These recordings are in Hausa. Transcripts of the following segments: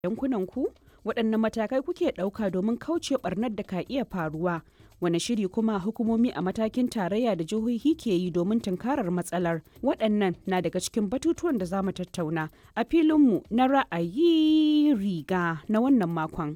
yankunan ku? Waɗanne matakai kuke ɗauka domin kauce ɓarnar da ka iya faruwa? Wane shiri kuma hukumomi a matakin tarayya da jihohi ke yi domin tunkarar matsalar? Waɗannan na daga cikin batutuwan da za mu tattauna a filinmu na ra'ayi riga na wannan makon.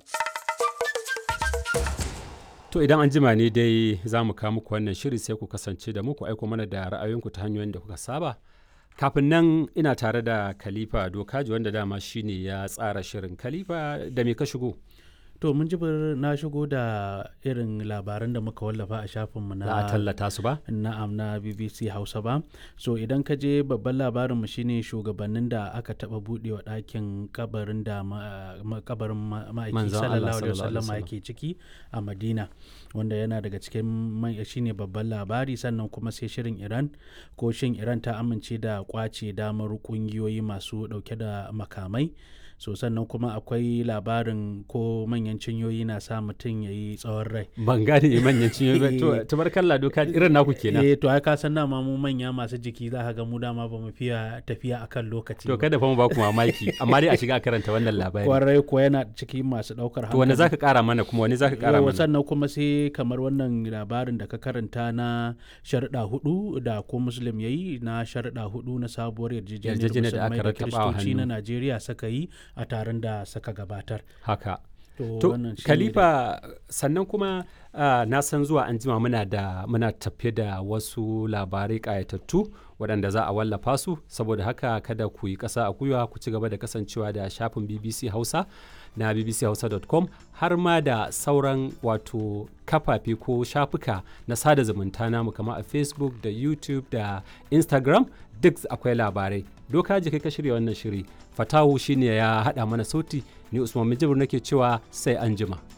To idan an jima ne dai za mu kawo muku wannan shiri sai ku kasance da muku aiko mana da ra'ayoyinku ta hanyoyin da kuka saba. Kafin nan ina tare da Khalifa Dokaji wanda dama shine ya tsara shirin Khalifa da me ka shigo? To mun ji na shigo da irin labaran da muka wallafa a shafinmu na Za a tallata su ba? na'am na BBC Hausa ba. So idan ka je babban labarinmu shine shugabannin da aka taba budewa ɗakin kabarin da ma- ma- kabarin ma- ma'aiki Manzon Allah sallallahu alaihi sallallahu alaihi wasallam wasallam. yake ciki a Madina wanda yana daga cikin man- shine babban labari sannan kuma sai shirin Iran ko shin Iran ta amince da kwace damar kungiyoyi masu dauke da makamai so sannan kuma akwai labarin ko manyan cinyoyi na sa mutum ya yi tsawon rai Ban gane manyan cinyoyi ba. To tabarkalla Dokaji irin naku kenan. eh to ai ka san dama mu manya masu jiki za ka ga mu dama ba mu fiya tafiya akan lokaci To ba. kada fa mu ba ku mamaki amma dai a shiga a karanta wannan labari. kwarai ko yana ciki masu daukar To wani zaka kara mana kuma wani zaka kara Yawwa, mana? sannan kuma sai kamar wannan labarin da ka karanta na sharuɗa hudu da ko muslim ya yi na sharuɗa hudu na sabuwar yarjejeniyar Yarjejeniyar da musulmai aka da rattaba wa kiristoci na hannu. najeriya suka yi a taron da suka gabatar Haka. to, To wannan shine Khalifa sannan kuma ah, na san zuwa an jima muna da muna tafe da wasu labarai ƙayatattu waɗanda za a wallafa su saboda haka kada ku yi ƙasa a gwiwa ku ci gaba da kasancewa da shafin BBC Hausa na bbchausa.com har ma da sauran wato kafafe ko shafuka na sada zumunta namu kamar a Facebook da YouTube da Instagram duk akwai labarai. Doka ji kai ka shirya wannan shiri. Fatahu shine ya haɗa mana sauti ni Usman Mijibir nake cewa sai an jima.